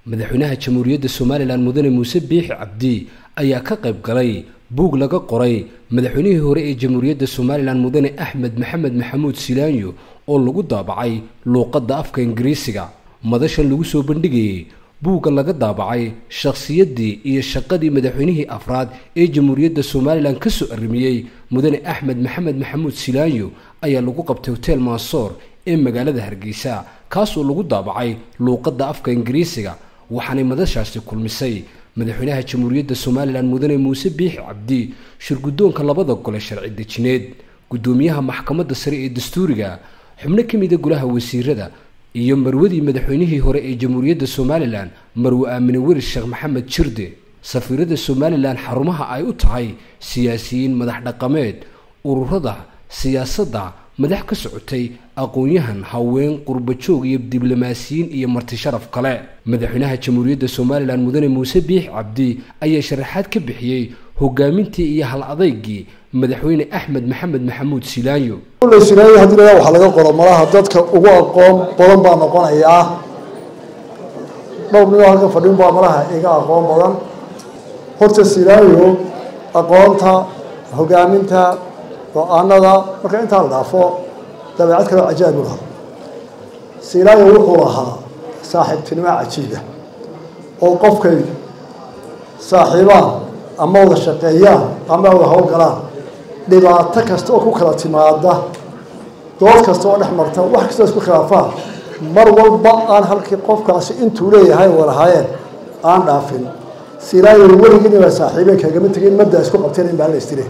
madaxweynaha jamhuuriyadda somalilan mudane muuse biixi cabdi ayaa ka qayb galay buug laga qoray madaxweynihii hore ee jamhuuriyadda somalilan mudane axmed maxamed maxamuud silaanyo oo lagu daabacay luuqadda afka ingiriisiga madashan lagu soo bandhigayay buugga laga daabacay shakhsiyaddii iyo shaqadii madaxweynihii afraad ee jamhuuriyadda somalilan ka soo arrimiyey mudane axmed maxamed maxamuud silaanyo ayaa lagu qabtay hotel mansoor ee magaalada hargeysa kaasoo lagu daabacay luuqadda afka ingiriisiga waxaanay madashaasi kulmisay madaxweynaha jamhuuriyadda somalilan mudane muuse biixi cabdi shirguddoonka labada gole sharci dejineed guddoomiyaha maxkamadda sare ee dastuuriga xubno ka mida golaha wasiirada iyo marwadii madaxweynihii hore ee jamhuuriyadda somalilan marwe aamine weri sheekh maxamed jirde safiirada somalilan xarumaha ay u tahay siyaasiyiin madax dhaqameed ururada siyaasadda madax ka socotay aqoon-yahan haween qurbajoog iyo diblomaasiyiin iyo marti sharaf kale madaxweynaha jamhuuriyadda somalilan mudane muuse biix cabdi ayaa sharaxaad ka bixiyey hogaamintii iyo hal adeygii madaxweyne axmed maxamed maxamuud silaanyo silaayo haddii la waxaa laga qoro malaha dadka ugu aqoon badan baa noqonayaa dhowr ninoo halkan fadhin baa malaha iga aqoon badan horta silaayo aqoonta hogaaminta go-aanada marka intaa la dhaafo dabeecad kaleo cajaa'ib u lahaa silaayo wuxuu lahaa saaxiibtinimo cajiiba oo qofkay saaxiibaan ama wada shaqeeyaan ama wada howlgalaan dhibaato kasta oo ku kala timaada dood kasta oo dhex marta wax kastoo isku khilaafaan mar walba aan halkii qofkaasi intuu leeyahay walahaayeen aan dhaafin silaayo weligiin baa saaxiibeen kagama tegin madda isku qabteen in baa la istire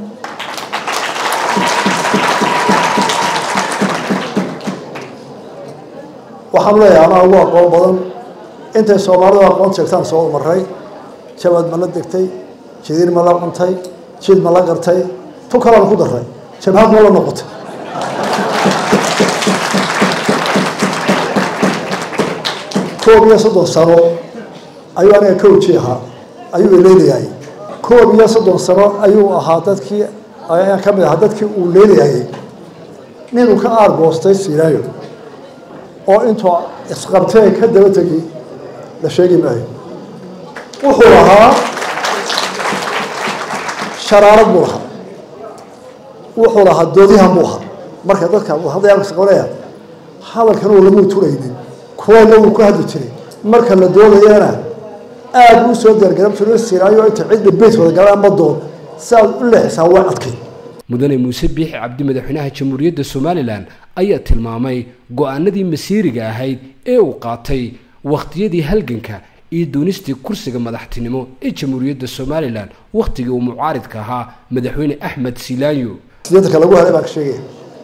waxaan leeyahay anaa ugu aqoon badan intay soomaalidu aqoon sheegtaan soo maray jabad ma la degtay jidiir ma la cuntay jid ma la gartay tu kalaan ku daray jabhad ma la noqotay koob iyo soddon sano ayuu aniga coachi ahaa ayuu leelayayay koob iyo soddon sano ayuu ahaa dadkii ayaan ka mid ahaa dadkii uu leelayayay ninuu ka aargoostay silaayo oo intuu isqabtee ka daba tegi la sheegi maayo wuxuu lahaa sharaarad buu lahaa wuxuu lahaa doodihan buu ahaa marka dadka hadayaqabanaya hadalkan uu lamuu turaynin kuwana wuu ku hadli jiray marka la doodayana aada u soo diyaargaran jiro siraayo inta cidda beyt wada galaan ma doon si aad u leexisaa way adkay mudane muuse biixi cabdi madaxweynaha jamhuuriyadda somalilan ayaa tilmaamay go-aanadii masiiriga ahayd ee uu qaatay wakhtiyadii halganka iyo doonistii kursiga madaxtinimo ee jamhuuriyadda somalilan wakhtigii uu mucaaridka ahaa madaxweyne axmed silaanyo sideetanka lagu helay baa ka sheegaya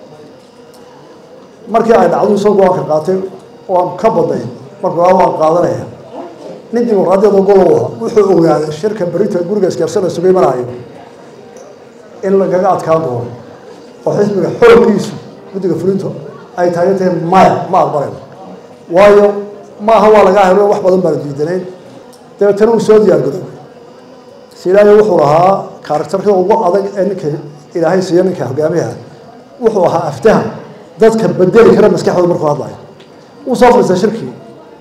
markii ay dhacdu isoo go-aanka qaatay waan ka badnay markuu aa waan qaadanaya nin dimuqraadiyada golow ah wuxuu ogaaday shirka berita guriga isgaarsan la sugay maraayo in lagaga adkaan doono oo xisbiga xooggiisu guddiga fulinto ay taagan tahay maya ma aqbalayno waayo maaha waa lagaa helo wax badan baana diidanayn dabeetana uu soo diyaargadoobay silaayo wuxuu lahaa karaktarka ugu adag ee ninka ilaahay siiyo ninka hogaamiyaha wuxuu ahaa aftahan dadka bedeli kara maskaxdooda markuu hadlayo wuu soo fadhiistay shirkii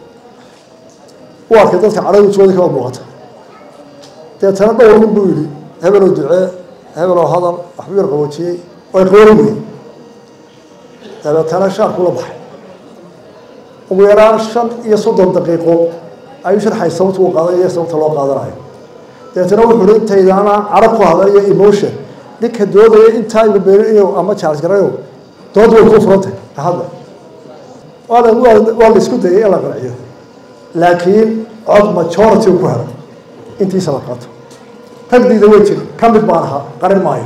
u arkay dadka cadhadu jooda kaba muuqata dabeetana dhowr nin buu yidhi hebeloo ducee hebeloo hadal waxbuu yar qaboojiyey way qaboori weyn dabeetana shaarku la baxay ugu yaraan shan iyo soddon daqiiqo ayuu sharxay sababta uu qaadanayo sababta loo qaadanayo dabeetana wuxuu hi intaydaana carab ku hadlayo emotion ninka doodaya intaa ibabeerinayo ama charles garayo dood way kuu furantay ka hadla waa la waa la isku dayay in la qanciyo laakiin cod majority ku helay intiisa la qaato tagdiida way jiri ka mid baan ahaa qarin maayo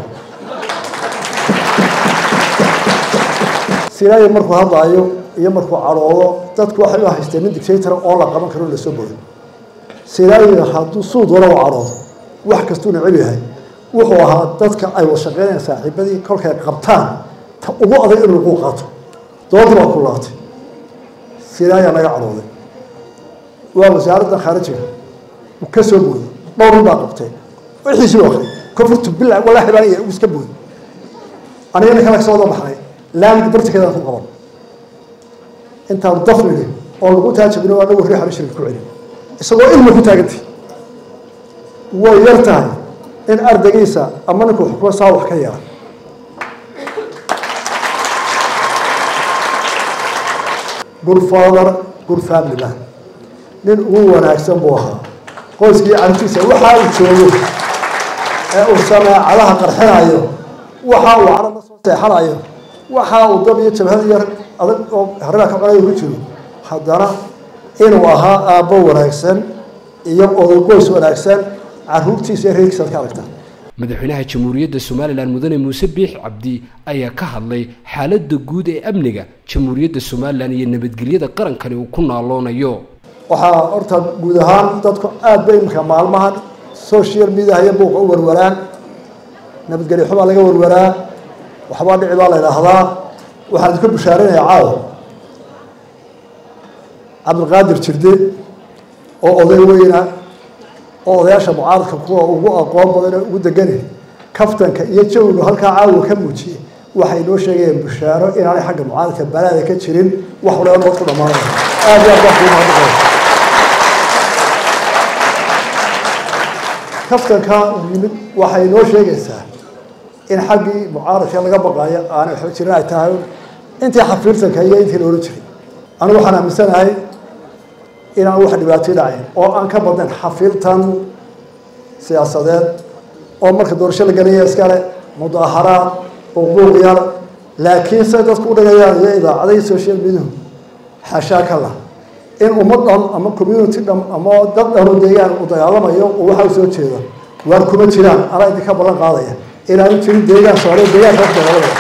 silaayo markuu hadlaayo iyo markuu cadhoodo dadku waxay u haysteen nin dictator oo la qaban karo lasoo bodo silaayo hadduu suu doona u cadhoodo wax kastuu neceb yahay wuxuu ahaa dadka ay wada shaqeynayaan saaxiibadii kolkay qabtaan ta ugu adag inuu lagu qaato doodii baa ku laatay silaayaa naga cadhooday waa wasaaradda khaarijiga uu ka soo booday dhowr nin baa qabtay wixiisii u akhriyay kofurtu bila walaahi baan uu iska booday aniga ninka laga soo wada baxnay laamig bartikeedaan ku qaban intaan dafnigi oo lagu taajabino anagu riixan shirka ku celin isagoo ilmi ku taagantay way yar tahay in ardaygiisa ama ninkuu xukumo saa wax ka yeela good father good family man nin ugu wanaagsan buu ahaa qoyskii carabtiisa waxa uu joogo ee uu sameecadaha qarxinayo waxa uu carab la soo seexanayo waxa uu dab iyo jabhad yar adag oo harraa ka qonayo ku jiro haddana inuu ahaa aabbo wanaagsan iyo oday qoys wanaagsan caruurtiisa iyo reerkiisa ad ka aragtaa madaxweynaha jamhuuriyadda somalilan mudane muuse biix cabdi ayaa ka hadlay xaaladda guud ee amniga jamhuuriyadda somalilan iyo nabadgelyada qarankani uu ku naaloonayo waxaa horta guud ahaan dadku aada bay imika maalmahan social media iyo buuqa u warwaraan nabadgelyo xubaa laga warwaraa waxbaa dhici baa la idhaahdaa waxaan idinka bushaarinayaa caawa cabdilqaadir jirde oo oday weyna oo odayaasha mucaaradka kuwa ugu aqoon badan ugu degani kaftanka iyo jawigu halkaa caawa ka muujiyey waxay noo sheegayeen bushaaro inaanay xagga mucaaradka balaada ka jirin wax waliba nood ku dhammaanaya aada iyo aad baan kugu mahadnaqaya kaftanka uu yimid waxay noo sheegaysaa in xaggii mucaaradka laga baqaayo aanay waxba jirin ay tahay intii xafiirtanka iyo intii loola jiray anigu waxaan aaminsanahay inaan wax dhibaatay dhacayn oo aan ka badnayn xafiiltan siyaasadeed oo marka doorasho la gelaya iskale mudaaharaad buuqbuuq yar laakiin say dadku u dhigayaan iyo idaacadahi social mediahu xashaa ka lah in ummad dhan ama community dhan ama dad dhanoo deegaan uu dagaalamayo oo waxa u soo jeeda waar kuma jiraan anaa idinka ballan qaadaya inaanu jirin deegaan soomaaliya deegaanka wax dagaalamaya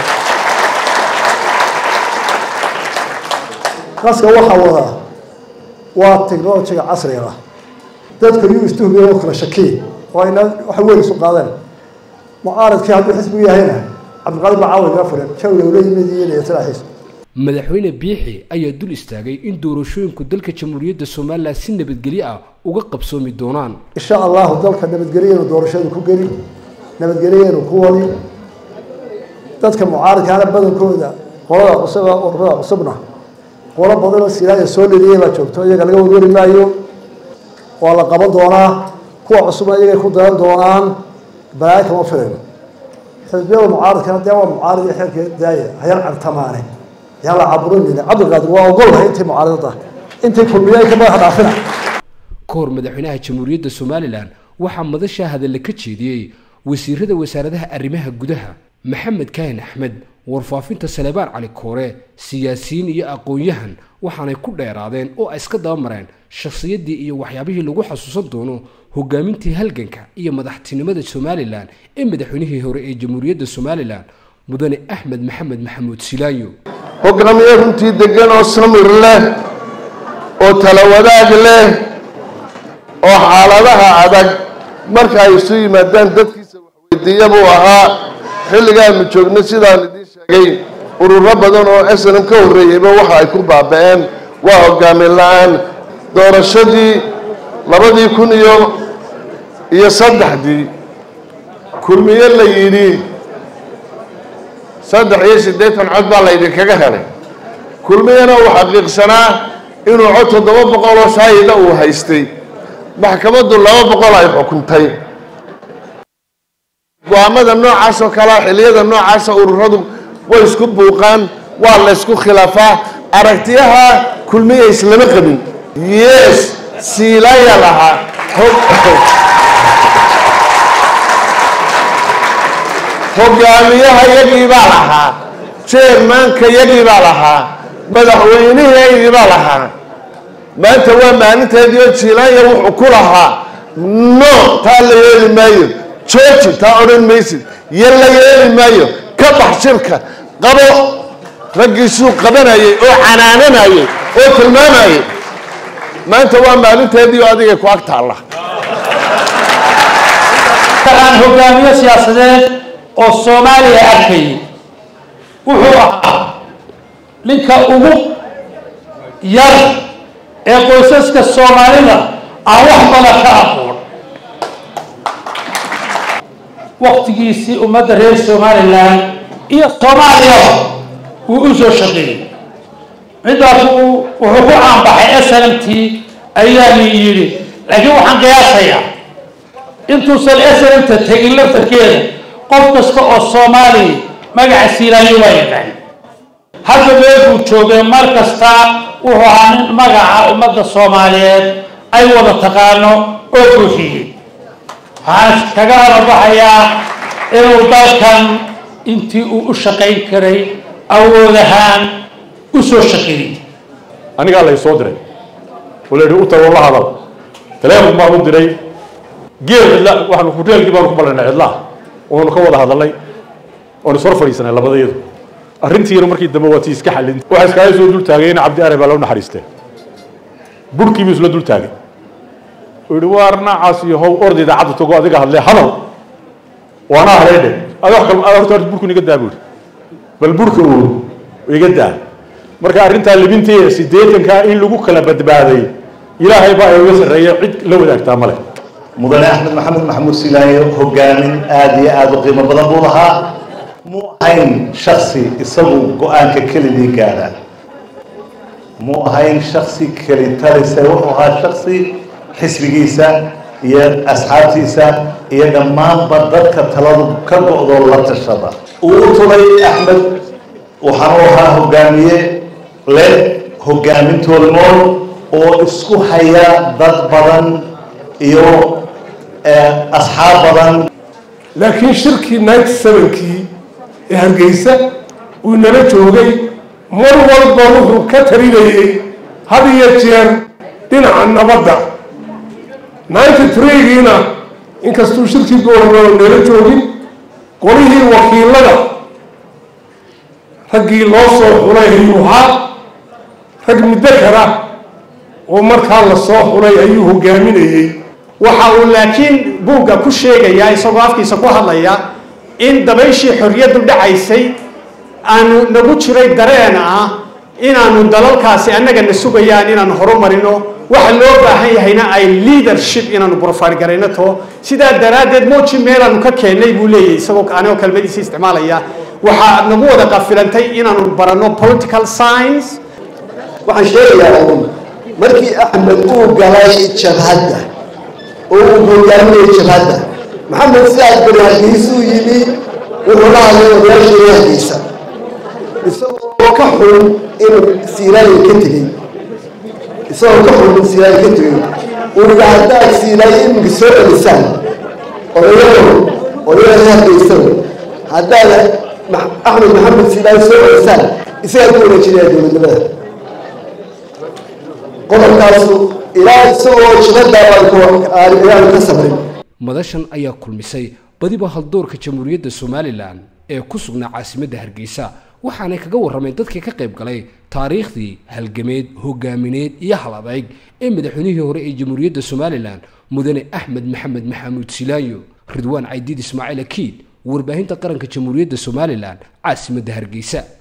qaska waxaa wadaa waa technologiga casriga ah dadka yuu istuhubiya oo kala shakiy oo ayna waxa weyn isu qaadeen mucaaradkii hadduu xisbigu yahayna cabdiqaadir baa caawa iga furan jawiga ula yimid iyo niyatalaxiis madaxweyne biixi ayaa dul istaagay in doorashooyinku dalka jamhuuriyadda somalilan si nabadgelyo ah uga qabsoomi doonaan insha allahu dalka nabadgelyeenu doorashadu ku geli nabadgelyeenu ku wadi dadka mucaaradkaana badankooda qolada cusub ururada cusubna qolo badanoo silaaya soo leliyay baa joogto iyaga laga warwari maayo waa la qaban doonaa kuwa cusubna iyagay ku dayan doonaan balaayo kama filayno xisbiyada mucaaradkana dee waa mucaarad iyo xeerka daaya hayar cartamaane yaa la caburinayna cabdiqaadir waa ogolahay intii mucaaradada intii kulmiyay ka madaxa dhaafina ka hor madaxweynaha jamhuuriyadda somalilan waxaa madasha hadalla ka jeediyey wasiirada wasaaradaha arrimaha gudaha maxamed kaahin axmed warfaafinta saleebaan cali koore siyaasiyiin iyo aqoon-yahan waxaanay ku dheeraadeen oo ay iska dabamareen shakhsiyaddii iyo waxyaabihii lagu xasuusan doono hogaamintii halganka iyo madaxtinimada somalilan ee madaxweynihii hore ee jamhuuriyadda somalilan mudane axmed maxamed maxamuud silaayo hogaamiye runtii degan oo samir leh oo tala wadaag leh oo xaaladaha adag marka ay isu yimaadaan dadkiisa waxweydiiya buu ahaa xilligaanu joogno sidaan idiin sheegay ururo badan oo snm ka horreeyeyba waxa ay ku baaba-een waa hogaamin la-aan doorashadii labadii kun iyo iyo saddexdii kulmiye la yidhi saddex iyo siddeetan cod baa laydinkaga helay kulmiyana uu xaqiiqsanaa inuu cod toddoba boqol oo shaahida uu haystay maxkamaddu laba boqol ay xukuntay go-aamada noocaas oo kalea xilliyada noocaasa ururadu way isku buuqaan waa la ysku khilaafaa aragtiyaha kulmiya islama qabin yes siilaya lahaa hogaamiyaha yagii baa lahaa jeermaanka yagii baa lahaa madaxweynihii baa lahaa maanta waa maalinteedii oo jiilaanya wuxuu ku lahaa no taa la yeeli maayo jooji taa odhan maysid yo la yeeli maayo ka bax shirka qabo raggiisuu qabanayay oo canaananayay oo tilmaamayay maanta waa maalinteedii oo adigay ku ag taalla aan hogaamiye siyaasadeed oo soomaaliya arkayay wuxuu ahaa ninka ugu yar ee qoysaska soomaalida aan wax badan ka aqoon waktigiisii ummadda reer somalilan iyo soomaaliyaba wuu u soo shaqeeyey midaas wuxuu ku caanbaxay s n m t ayaa la yidhi laakiin waxaan qiyaasayaa intuusan snmta tegin laftarkeeda qof kasta oo soomaaliya magaca siilaanyo waa yaqaan hadda meelkuu joogay mar kasta wuxuu ahaa nin magaca ummadda soomaaliyeed ay wada taqaano oo buuxiyey waxaan kaga harabaxayaa inuu dalkan intii uu u shaqayn karay awood ahaan u soo shaqeeyey anigaa lay soo diray oo la yidhi u tago la hadal taleefon baan u diray geel cidla waxaanu hoteelkii baanu ku ballanay cidlaa oonu ka wada hadalnay oonu sor fadhiisanay labadayadu arrintiina markii dambe waa tii iska xallin waxaa iskaaga soo dul taagay in cabdi are baa loo naxariistee burhkii buu isla dul taagay uu yihi waar noocaas iyo how orda idaacadda tago adiga hadlee hadal waana hadleydhe ada wax kal horta horta burku iga daa buu yihi bal burka uu iga daa marka arrintaa libintii siddeetankaa in lagu kala badbaaday ilaahay baa ay uga sarreeya cid la wadaagtaa male mudane axmed maxamed maxamuud silaayo hogaamin aada iyo aada u qiimo badan buu lahaa muu ahayn shaksi isagu go-aanka keligii gaadha muu ahayn shaksi keli talise wuxuu ahaa shaksi xisbigiisa iyo asxaabtiisa iyo dhammaanba dadka taladu ka go-do la tashada uu u tulay axmed waxaanu ahaa hogaamiye leh hogaamin toolmool oo isku haya dad badan iyo asxaab badan laakiin shirkii ninety sevenkii ee hargeysa uu nala joogay mar walba wuxuu ka talinayay had iyo jeer dhinaca nabadda ninety threegiina inkastuu shirkii goornoo nala joogin qolihii wakiilada raggii loo soo xulay ayuu ahaa rag muddo kara oo markaa la soo xulay ayuu hogaaminayey waxa uu laakiin buugga ku sheegayaa isagoo afkiisa ku hadlaya in dabayshii xorriyaddu dhacaysay aanu nagu jiray dareen ah inaanu dalalkaasi annagana sugayaan inaanu horumarino waxa loo baahan yahayna ay leadership inaanu profile garayno to sidaa daraaddeed moji meelaanu ka keennay buu leeyahy isagoo anigoo kelmadiisa isticmaalaya waxaa nagu wada qafilantay inaanu baranno political science waxaan sheegayaa un markii axmed uu galay jabhadda oo uu hogaaminayay jabhadda maxamed sidaas beri hargeysuu yimi wuxuu la hadlay odayaashii hargeysa isagoo ka xun inuu siilaayo ka tegey isagoo ka xun in siilaayo ka tegey uriga haddaad siilaayo iminka soo celisaan odayado odayada hargeysada haddaad axmed maxamed siilaayo soo celisaan isagaa ku wareejinaya dowladnimada qodobkaasu ilaa isagoo jibadaaanu ka sabrin madashan ayaa kulmisay badiba haldoorka jamhuuriyadda somalilan ee ku sugnaa caasimadda hargeysa waxaanay kaga warrameen dadkii ka qayb galay taariikhdii halgameed hogaamineed iyo hal adayg ee madaxweynihii hore ee jamhuuriyadda somalilan mudane axmed maxamed maxamuud silaayo ridwaan caydiid ismaaciil akiid warbaahinta qaranka jamhuuriyadda somalilan caasimadda hargeysa